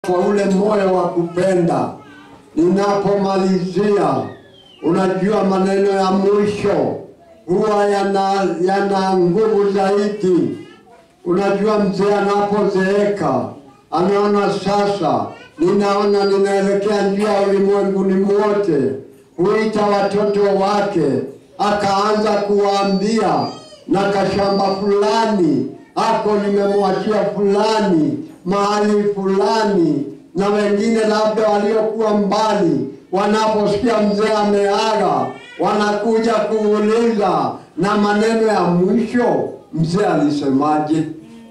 kwa ule moyo wa kupenda. Ninapomalizia, unajua maneno ya mwisho huwa yana yana nguvu zaidi. Unajua mzee anapozeeka anaona sasa, ninaona ninaelekea njia ya ulimwenguni mwote, huita watoto wake akaanza kuwaambia, na kashamba fulani ako nimemwachia fulani mahali fulani, na wengine labda waliokuwa mbali, wanaposikia mzee ameaga, wanakuja kuuliza, na maneno ya mwisho mzee alisemaje?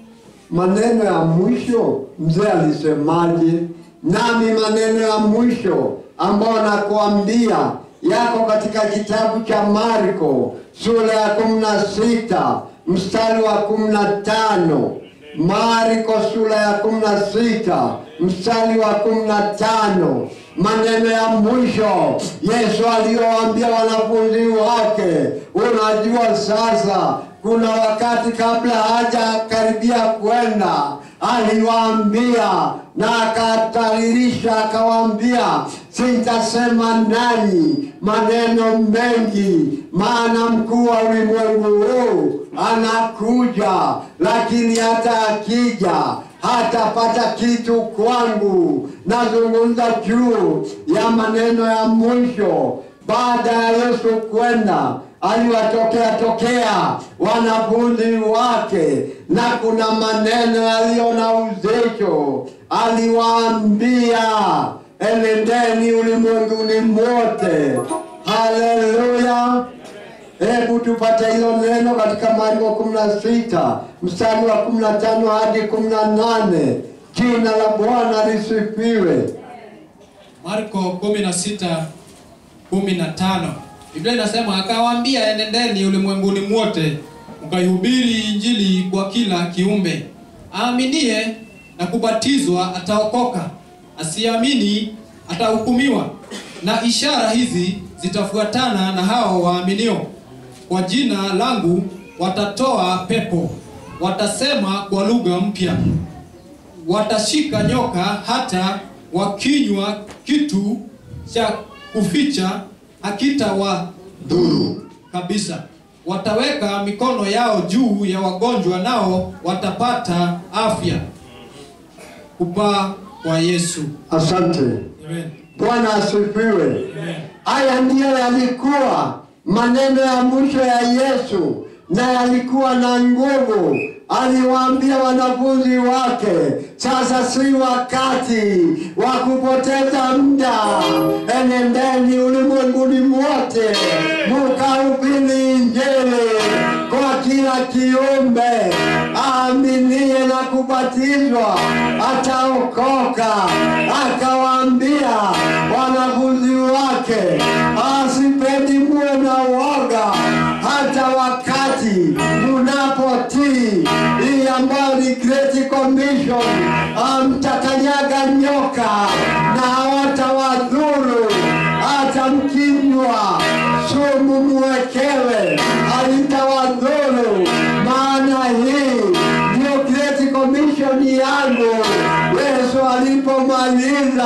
Maneno ya mwisho mzee alisemaje? Nami maneno ya mwisho ambayo nakuambia yako katika kitabu cha Marko sura ya kumi na sita mstari wa kumi na tano Marko sura ya kumi na sita mstari wa kumi na tano maneno ya mwisho Yesu aliyowaambia wanafunzi wake. Unajua sasa, kuna wakati kabla hajakaribia kwenda aliwaambia na akataririsha akawaambia, sitasema nanyi maneno mengi, maana mkuu wa ulimwengu huu anakuja, lakini hata akija hatapata kitu kwangu. Nazungumza juu ya maneno ya mwisho baada ya Yesu kwenda aliwatokea tokea wanafunzi wake, na kuna maneno yaliyo na uzito. Aliwaambia, enendeni ulimwenguni mote. Haleluya! Hebu tupate hilo neno katika Marko 16 mstari wa 15 hadi 18. Jina la Bwana lisifiwe. Marko 16 15. Biblia inasema akawaambia, enendeni ulimwenguni mwote mkaihubiri Injili kwa kila kiumbe. Aaminie na kubatizwa ataokoka, asiamini atahukumiwa. Na ishara hizi zitafuatana na hao waaminio, kwa jina langu watatoa pepo, watasema kwa lugha mpya, watashika nyoka, hata wakinywa kitu cha kuficha hakitawadhuru kabisa. Wataweka mikono yao juu ya wagonjwa, nao watapata afya. Kupaa kwa Yesu. Asante. Amen. Bwana asifiwe. Amen. Haya ndiyo yalikuwa maneno ya mwisho ya Yesu na yalikuwa na nguvu. Aliwaambia wanafunzi wake, sasa si wakati wa kupoteza muda, enendeni ulimwenguni mwote mukahubiri Injili kwa kila kiumbe. Aaminie na kubatizwa ataokoka. Akawaambia wanafunzi wake, asipendi muwe na woga hata wakati munapotii hii ambayo ni Great Commission. Amtakanyaga nyoka na hawatawadhuru, hata mkinywa sumu mwekewe halitawadhuru, maana hii ndio Great Commission yangu. Yesu alipomaliza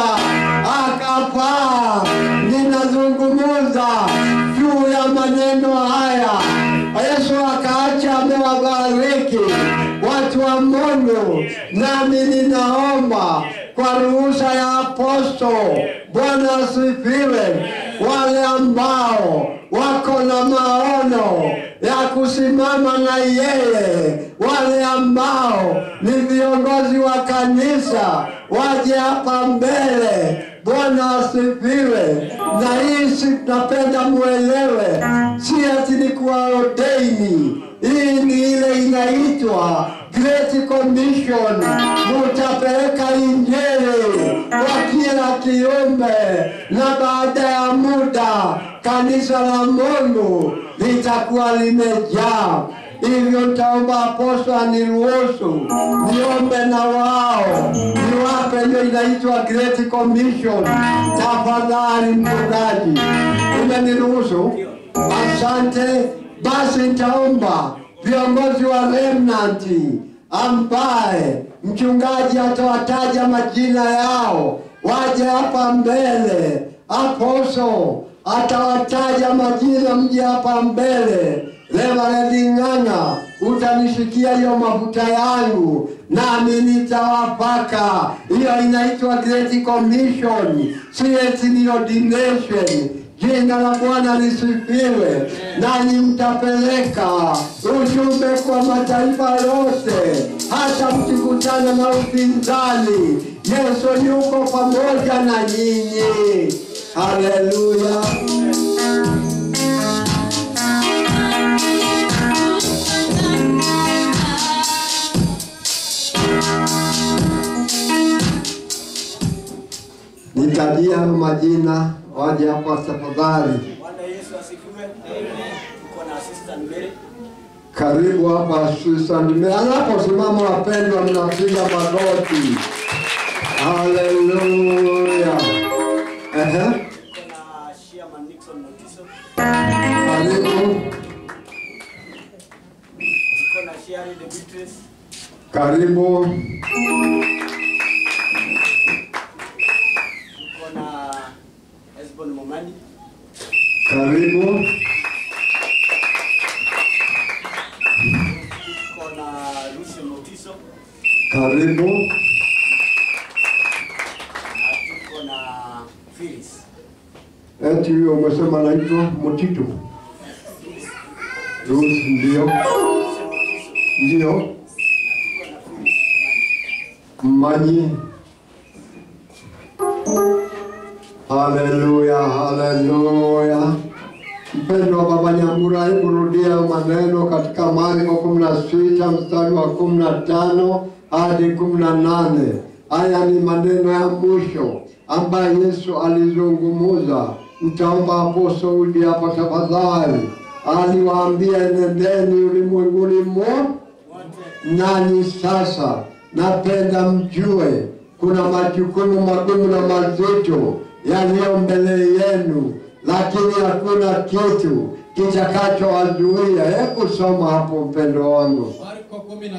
akapaa, ninazungumuza juu ya maneno haya. Yesu akaacha amewabariki watu wa Mungu, nami ninaomba kwa ruhusa ya aposto, Bwana asifiwe, wale ambao wako na maono ya kusimama na yeye, wale ambao ni viongozi wa kanisa waje hapa mbele. Bwana asifiwe. Na hii si napenda muelewe, si ati ni kuwa ordaini. Hii ni ile inaitwa Great Commission. Mutapeleka Injili kwa kila kiumbe, na baada ya muda kanisa la Mungu litakuwa limejaa. Hivyo nitaomba aposto aniruhusu niombe na wao, niwape hiyo inaitwa Great Commission. Tafadhali mchungaji, umeniruhusu? Asante. Basi nitaomba viongozi wa remnant ambaye mchungaji atawataja majina yao, waje hapa mbele. Aposo atawataja majina, mje hapa mbele. Reverend Ng'ang'a, utanishikia hiyo mafuta yangu, nami nitawapaka. Hiyo inaitwa Great Commission, si eti ni ordination. Jina la Bwana lisifiwe. Nanyi mtapeleka ujumbe kwa mataifa yote, hata mkikutana na upinzani, Yesu yuko pamoja na nyinyi. Haleluya! Nitajia majina, waje hapa tafadhali. Bwana Yesu asifiwe. Tuko na assistant Mary. Karibu hapa Susan. Anaposimama wapendwa, mnapiga magoti. Haleluya. Ehe, Tuko na Chairman Nixon Motiso. karibu, Tuko na Shari de Beatrice. karibu. Tuko na Esbon Momani. Karibu, Tuko na Lucy Motiso. karibu, Na tuko na Phyllis. eti huyo umesema naitwa Mutitu. Ruth, ndio, Lucy Motiso. ndio, Na tuko na Phyllis Momani. Mmanyi. Haleluya, haleluya. Mpendo wa Baba Nyambura, hebu rudia maneno katika Marko kumi na sita mstari wa kumi na tano hadi kumi na nane. Haya ni maneno ya mwisho ambayo Yesu alizungumuza. Mtaomba Apostle Udi hapa tafadhali. Aliwaambia, nendeni ulimwenguni mote Wote nanyi sasa napenda mjue kuna majukumu magumu na mazito yaliyo mbele yenu, lakini hakuna kitu kitakachowazuia. Hebu soma hapo, mpendo wangu. Marko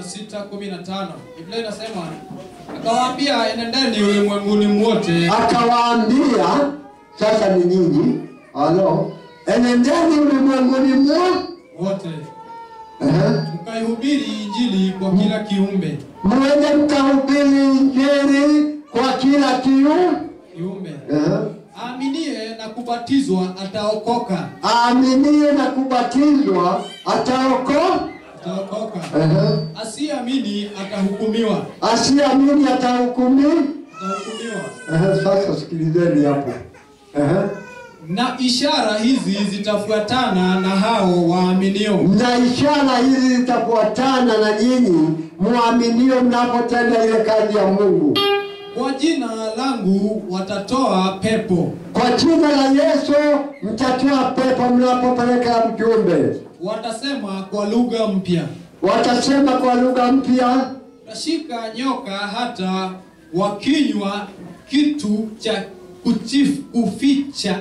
16:15 Biblia inasema akawaambia, enendeni ulimwenguni mwote Akawaambia, sasa ni nyinyi, halo, enendeni ulimwenguni mwote, wote ehe, mkaihubiri injili kwa kila kiumbe mwende mkahubiri Injili kwa kila kiu, kiumbe ehe, aaminie na kubatizwa ataokoka aaminie na kubatizwa ataokoka. ataokoka Ehe. asiamini atahukumiwa Asiamini atahukumiwa. atahukumiwa Ehe, Sasa sikilizeni hapo. Ehe. na ishara hizi zitafuatana na hao waaminio Na ishara hizi zitafuatana na nyinyi muaminio mnapotenda ile kazi ya Mungu. kwa jina langu watatoa pepo Kwa jina la Yesu mtatoa pepo mnapopeleka mjumbe. watasema kwa lugha mpya Watasema kwa lugha mpya, tashika nyoka hata wakinywa kitu cha kuchif, kuficha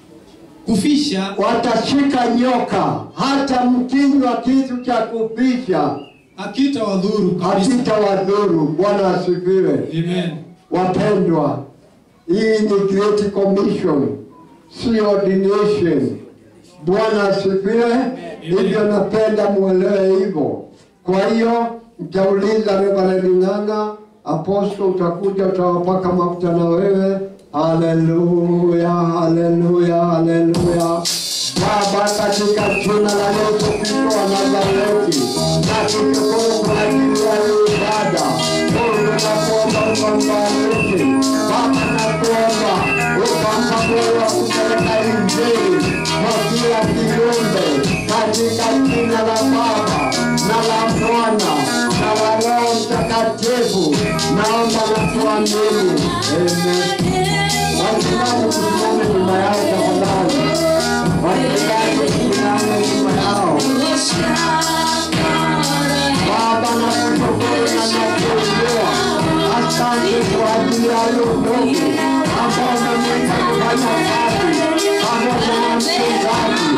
kufisha watashika nyoka, hata mkinywa kitu cha kufisha hakitawadhuru kabisa. hakitawadhuru. Bwana asifiwe. Amen. Wapendwa, hii ni Great Commission, si ordination. Bwana asifiwe. Hivyo napenda muelewe hivyo. Kwa hiyo mtauliza Reverend Ng'ang'a, aposto, utakuja utawapaka mafuta na wewe. Haleluya, haleluya, haleluya. Baba, katika jina la Yesu Kristo wa Nazareti, na kushukuru kwa ajili ya hii ibada. Mungu nakuomba ukambariki. Baba, nakuomba ukampa moyo wa kupeleka Injili kwa kila kiumbe, katika jina la Baba na la Mwana na la Roho Mtakatifu, naomba na kuamini. Amen. Wachungaji kusimama nyuma yao tafadhali. Wachungaji kusimama nyuma yao. Baba na kushukuru na nakuinua. Asante kwa ajili ya huyo ndugu ambao umemwita kufanya kazi pamoja na mchungaji.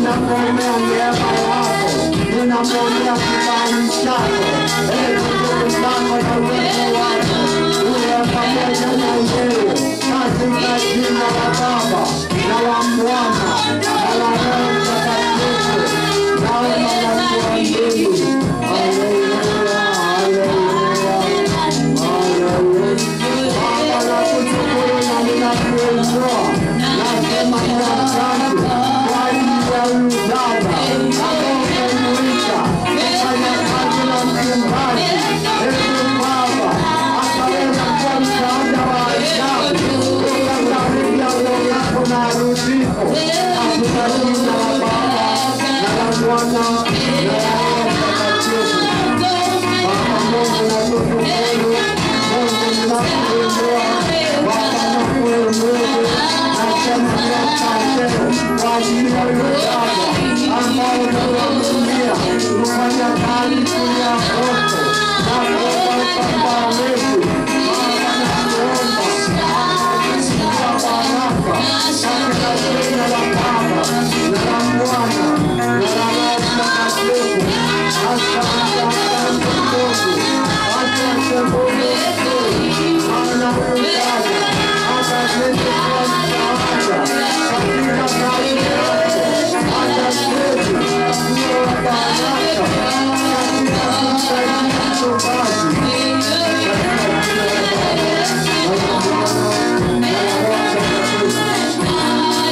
Ninamwombea neema yako, ninamwombea kibali chako. Ee Mungu zako na uwezo wako uwe pamoja na yeye katika jina la Baba na la Mwana na la Roho Mtakatifu. Naomba na kuamini. Haleluya, haleluya, haleluya. Baba nakushukuru na ninakuinua. Nasema ni asante kwa ajili ya huyu dada ambao umemuita kufanya kazi na mchungaji. Hebu Baba akaweza kuwa msaada wa ajabu ukakaribia roho yako na arudiko katika jina la Baba na la Mwana na la Roho Mtakatifu. Baba Mungu nakushukuru, Mungu ninakuinua, Baba nakuinua, nasema ni asante kwa ajili ya huyu dada ambao umemwaminia kufanya kazi chini ya moto na kuomba msamaha wetu. Baba nakuomba akakusikia baraka katika jina la Baba na la Mwana na la Roho Mtakatifu. Asante, asante Mungu, asante Mungu mkuu, maana huyu dada atazidi kuwa msaada katika kazi yake, atazidi kuwa baraka katika kumsaidia mchungaji katika jina la Baba na la Mwana na la Roho Mtakatifu.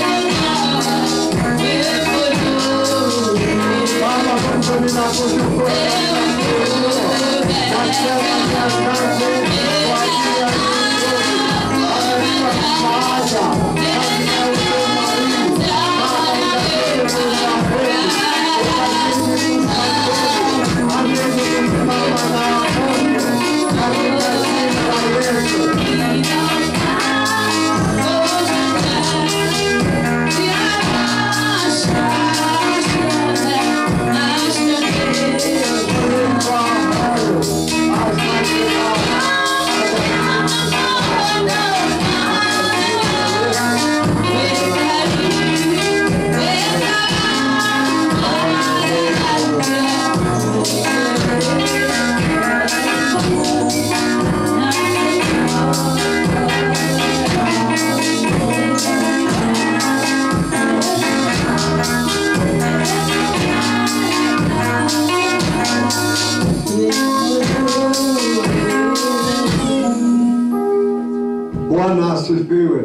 Baba Mungu ninakushukuru na kuinua. Nasema ni asante kwa ajili ya viongozi. Amekuwa msaada katika huduma hii. Baba ukazidi kumbariki, ukazidi kumsaidia, azidi kusimama na wagonjwa katika jina la Yesu. Kwa moyo. Asante Baba. Bwana asifiwe.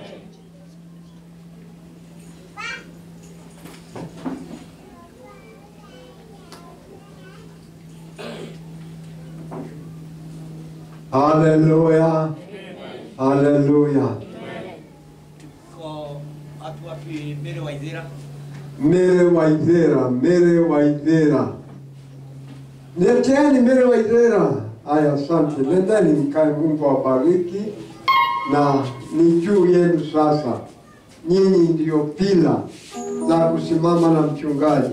Haleluya, haleluya. Tuko watu wapi mbele wa Idhira? Mere Waithera, Mere Waithera, Leteeni Mere Waithera. Haya, asante. Nendeni mkae, Mungu awabariki, na ni juu yenu sasa. Nyinyi ndiyo pila za kusimama na mchungaji.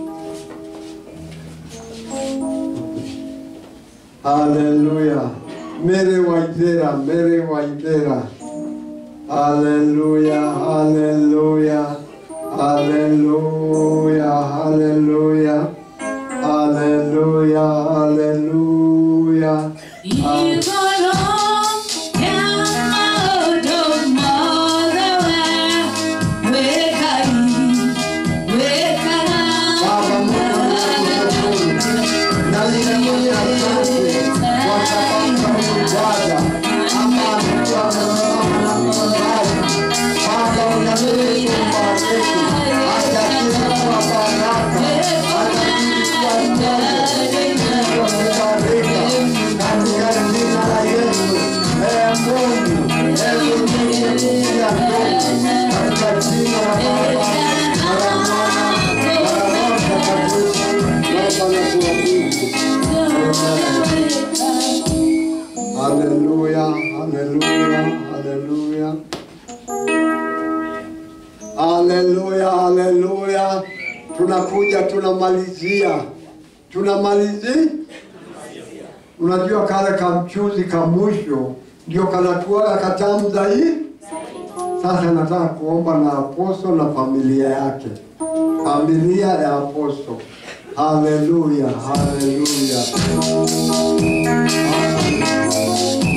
Haleluya. Mere Waithera, Mere Waithera. Haleluya, haleluya, haleluya, haleluya, haleluya, haleluya. Baba Mungu ninakushukuru. Na ninamwambia asante kwa sababu ya ibada ama alikuwa amesimama na mchungaji. Baba unazidi kumbariki, atazidi kuwa baraka, atazidi kuwa mmoja, kubarika katika jina la Yesu. Ee Mungu, hebu ninyunyizia nguvu katika jina la Baba na la Mwana na la Roho Mtakatifu. Baba nakuabudu. Haleluya, haleluya, haleluya. Haleluya, haleluya. Tunakuja tunamalizia. Tunamalizia. Unajua kale kamchuzi ka mwisho ndio kanatuaga katamu zaidi. Sasa nataka kuomba na aposto na familia yake, familia ya aposto Haleluya, haleluya. Haleluya.